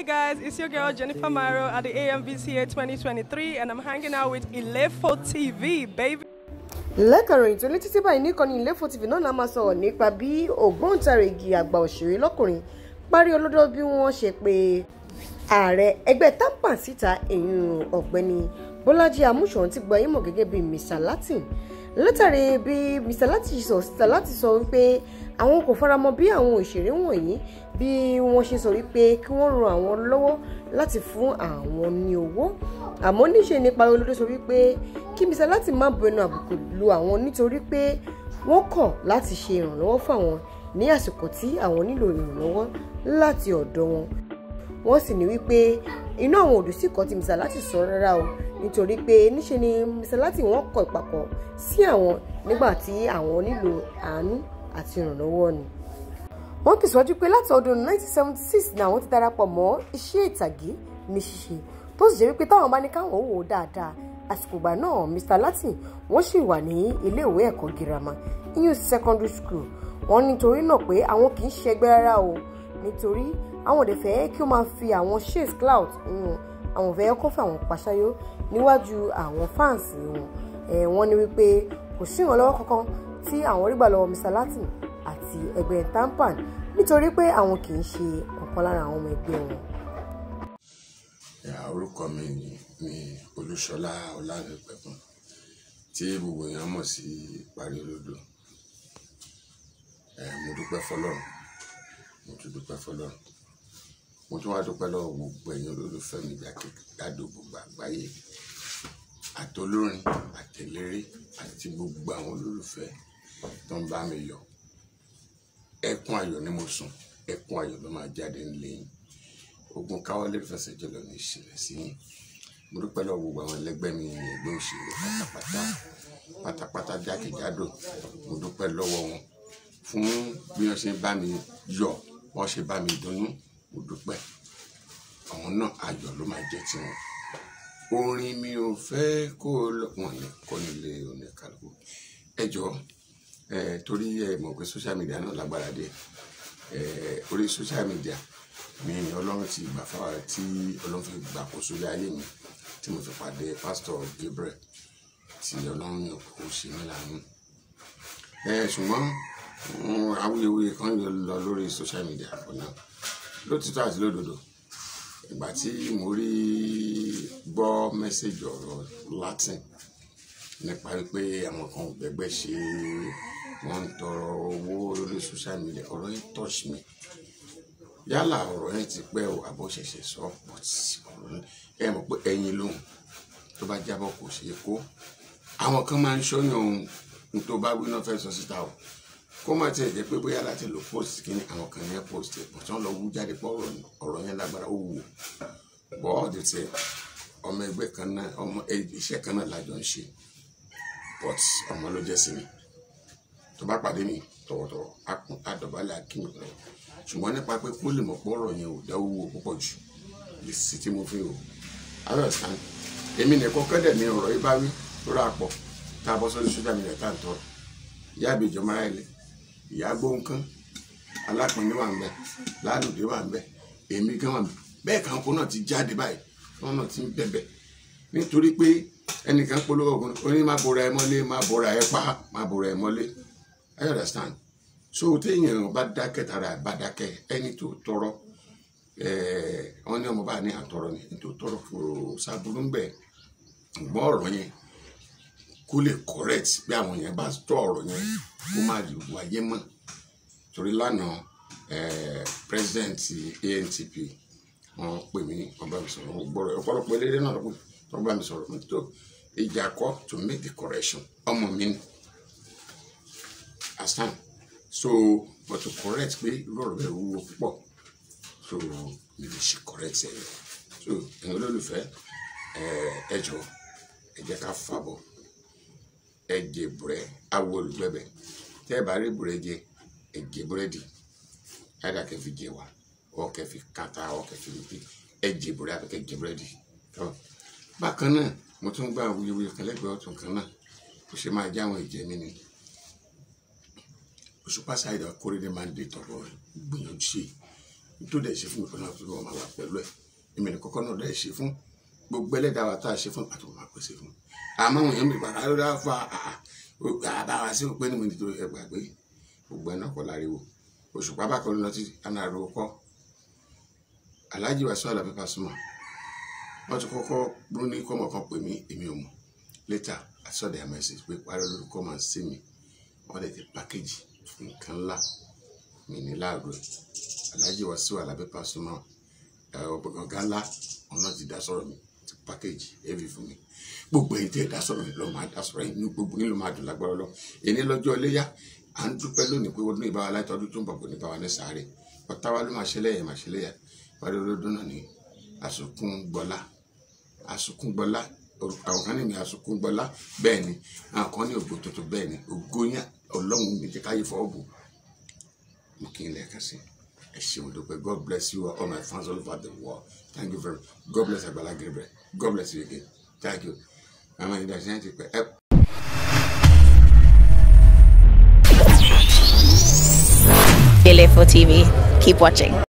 guys, it's your girl Jennifer Maro at the AMVCA 2023, and I'm hanging out with Ilefo TV, baby. lẹ́kànròyìn tó létí tí báyìí níkànnì Ilefo TV náà la máa sọ̀rọ̀ nípa bí ògbóǹtarìgì àgbà òṣèré lọ́kùnrin parí olódó bí wọ́n ṣe pé ààrẹ ẹgbẹ́ tampan síta èyún ọ̀gbẹ́ni bọ́lájí amúṣọ̀run ti gba ìmọ̀ gẹ́gẹ́ bí mr latin látàrí bí mr latin sọ síta láti sọ wípé àwọn kò faramọ́ bí àwọn òṣèré wọ̀nyí bí wọ́n ṣe sọ wípé kí wọ́n ran àwọn lọ́wọ́ láti fún àwọn ní owó àmọ́ níṣe nípa olódó sọ wípé kí mr latin má bu ẹnu àbùkù lu àwọn nítorí pé wọ́n kọ̀ láti ṣe ìrànlọ́wọ́ fún àwọn ní àsìkò tí àwọn nílò ìrànlọ́wọ́ láti ọ̀dọ̀ wọn wọ́n sì ní wípé inú àwọn òdù sí kan tí mr láti sọ rárá o nítorí pé níṣe ni mr láti wọ́n kọ ìpàkọ́ sí àwọn nígbà tí àwọn nílò àánú àti ìrànlọ́wọ́ ni. wọ́n tẹ̀síwájú pé láti ọdún 1976 ni àwọn ti darapọ̀ mọ́ iṣẹ́ ìtàgé ní ṣíṣe tó sì jẹ́ wípé táwọn bá ní káwọn wò ó dáadáa àsìkò ìgbà náà mr latin wọ́n sì wà ní iléèwé ẹ̀kọ́ girama iyun secondary school wọ́n nítorí náà pé àwọn kì í ṣẹgbẹ́ rárá o nítorí àwọn òde fẹ́ kí ó máa fi àwọn chase cloud wọn àwọn fẹ́ kó fún àwọn pàṣáyó níwájú àwọn fáǹsì wọn ẹ̀ wọ́n ní wípé kò sí ìrànlọ́wọ́ kankan tí àwọn rí gbà lọ́wọ́ mr latin àti ẹgbẹ́ tampan nítorí pé àwọn kì í ṣe ọ̀kan lára àwọn ọmọ ẹgbẹ́ wọn. orúkọ mi ni ni olúṣọlá ọlárẹpẹkun tí gbogbo èèyàn mọ̀ sí parí olódò mo dúpẹ́ fọ́lọ́run mo tún dúpẹ́ fọ́lọ́run mo tún wá dúpẹ́ lọ́wọ́ gbogbo ẹ̀yin olólùfẹ́ mi jákèjádò gbogbo àgbáyé àtolórin àtẹlẹrẹ àti gbogbo àwọn olólùfẹ́ tó ń bá mi yọ̀ ẹkún ayọ̀ ni mo sùn ẹkún ayọ̀ ló máa jáde nílé yín ogun káwọlé fẹsẹ̀ jọlọ ní ìṣẹ̀lẹ̀ sí yín mo dúpẹ́ lọ́wọ́ gbogbo àwọn ẹlẹgbẹ́ mi ẹgbẹ́ òṣèré pátápátá pátápátá jákèjádò mo dúpẹ́ lọ́wọ́ wọn fún bí wọ́n ṣe bá mi yọ̀ wọ́n ṣe bá mi dunnú mo dúpẹ́ àwọn náà ayọ̀ ló máa jẹ́ tiwọn orin mi ò fẹ́ kó lọ wọn ní kọ́ nílé oníkàlùkù ẹ jọ ẹ torí ẹ mọ̀ pé social media náà lágbára dé ẹ orí social media mi ni ọlọ́run ti gbà fáwọn tí ọlọ́run fi gbà kó sórí ayé mi tí mo fi pàdé pásítọ̀ Gabriel tí ọlọ́run yàn kó ṣe mí lànà ẹ ṣùgbọ́n awuyewuye kan yóò lọ lórí social media for now lótìtọ́ àti lódodo ìgbà tí mo rí gbọ́ mẹ́sẹ̀gì ọ̀rọ̀ Latin nípa wípé àwọn kan ò gbẹgbẹ́ ṣe wọ́n ń tọrọ owó lórí social media ọ̀rọ̀ yẹn touch me yálà ọ̀rọ̀ yẹn ti pẹ́ o àbọ̀ ṣẹ̀ṣẹ̀ sọ but ọ̀rọ̀ ẹ mọ̀ pé ẹyin lóhùn tó bá jábọ̀ kò ṣeé kó àwọn kan máa ń ṣọ́yàn ohun tó bá wí náà fẹ́ sọ síta o kó má tiẹ̀ jẹ́ pé bóyá láti lo post kí ni àwọn kan yẹn post ẹ̀ bọ̀ tí wọ́n lọ wú jáde pọ̀ ọ̀rọ̀ yẹn lágbára ó wù bọ́ ọ̀dẹ̀ tiẹ̀ ọmọ ẹgbẹ́ kan náà ọmọ iṣẹ́ kan náà lájọ ń ṣe but ọmọ ló jẹ́ sí mi tó bá pàdé mi tọ̀wọ̀tọ̀wọ̀ akùn àdọ̀bálẹ̀ akínmi lọ ṣùgbọ́n nípa pé kó lè mọ̀ pé ọ̀rọ̀ yẹn ò dáwó wò púpọ̀ jù lè sí tí mo fi hò ayọ̀sán èmi nìkan kẹ́dẹ̀ ní ọ̀rọ̀ yìí bá wí tó rà pọ̀ tá a bọ́ sórí sójà mi rẹ̀ tá à ń tọrọ ìyá àbèjọ mara ilẹ̀ ìyá gbóǹkan alápinni wà ń bẹ lálùdé wà ń bẹ èmi gan wà ń bẹ bẹ́ẹ̀ kan kó náà ti jáde báyìí wọn náà ti ń bẹ̀bẹ̀ nítorí pé ẹnìkan polówó ogun oní má bora ẹ mọ́lé má bora ẹ pa má bora ẹ mọ́lé I understand so téèyàn bá dákẹ́ tara ẹ̀ bá dákẹ́ ẹni tó tọrọ wọn ní ọmọ bá ní àtọrọ ni ẹni tó tọrọ kò sábúrú ń bẹ gbọ́ ọ̀rọ̀ yẹn kó lè correct bí àwọn yẹn bá tọ́ ọ̀rọ̀ yẹn kó má lè wáyé mọ́ torí lánàá president ANTP wọ́n pè mí wọ́n bá mi sọ̀rọ̀ wọ́n gbọ́rọ̀ ọ̀pọ̀lọpọ̀ eléré náà lọ́pọ̀ wọ́n bá mi sọ̀rọ̀ mi tó ìjà kọ́ to make the correction ọmọ mi ni asan so but to correct pé irú ọ̀rọ̀ bẹ́ẹ̀ wúwo púpọ̀ so mi lè ṣe correct ẹ̀ so ẹ̀yin olólùfẹ́ ẹ jọ ẹ jẹ́ ká fàbọ̀ ẹjẹ búrẹ awo olùgbẹbẹ tẹ ẹ bá rí búrẹ jẹ ẹjẹ búrẹdì ẹdá kẹfì jẹ wa ọ kẹfì kàtà ọ kẹfì lùpì ẹjẹ búrẹ abẹkẹ jẹ búrẹdì tọ bákan náà mo tún gbà wuyewuye kan lẹ́gbẹ̀ẹ́ ọ̀tún kan náà kò ṣe máa jẹ àwọn ìjẹ mi ni Òṣùpá Saheed Akóredé máa ń dé tọrọ gbìyànjú sí tó dẹ̀ ṣe fún mi kọ́nà tó wọ́n máa wà pẹ̀lú ẹ̀ èmi ní kọ́kọ́ náà dẹ̀ ṣe fún gbogbo ẹlẹ́dàá wa tá a ṣe fún àti wọn máa pèsè fún àmọ́ àwọn èèyàn mi pàrọ̀ ló dá fa àbáwá sí pé ní mi nítorí ẹ gbàgbé gbogbo ẹ̀ náà kọ́ láriwo òṣùpá bá kọ́ lọ títí àná àrò kọ́ Alhaji Wasiu Alabi Pasuma wọ́n ti kọ́kọ́ ló ní kọ́mọ̀ kan pè mí èmi ò mọ̀ later I saw their message pé parí olórúkọ máa ń sí mi wọ́n lè ti package nǹkan ńlá mi ní láàrú ẹ̀ Alhaji Wasiu Alabi Pasuma ọ̀gá ńlá ọ̀nà ti dá sọ̀rọ̀ mi ti package heavy fún mi gbogbo ẹ̀yin tí ẹ dá sọ̀rọ̀ mi lọ máa dá sọ̀rọ̀ yín ní gbogbo nílò máa dùn lágbára lọ èyí lọ́jọ́ iléyà à ń dúpẹ́ lónìí pé ọdún ìbáwa láti ọdún tó ń bọ̀ kò ní báwa ní sáré ọ̀tá wa ló máa ṣe lẹ́yìn máa ṣe lẹ́yà parí olódún náà ní àsùnkún gbọ́lá àsùnkún gbọ́lá àwọn kan ní mi àsùnkún gbọ́lá bẹ́ẹ̀ ni àwọn kan ní ògbó tuntun bẹ́ẹ̀ ni ògo yẹn ọlọ́run mi jẹ́ káyé fọ́ bù mo kí n lẹ́ẹ̀kan sí ẹ ṣeun dúpẹ́ God bless you all my fans all over the world thank you very much God bless Agbala Gabriel God bless you again thank you àwọn ìdásí yẹn ti pẹ́ ẹ. Ilefo TV. Keep watching.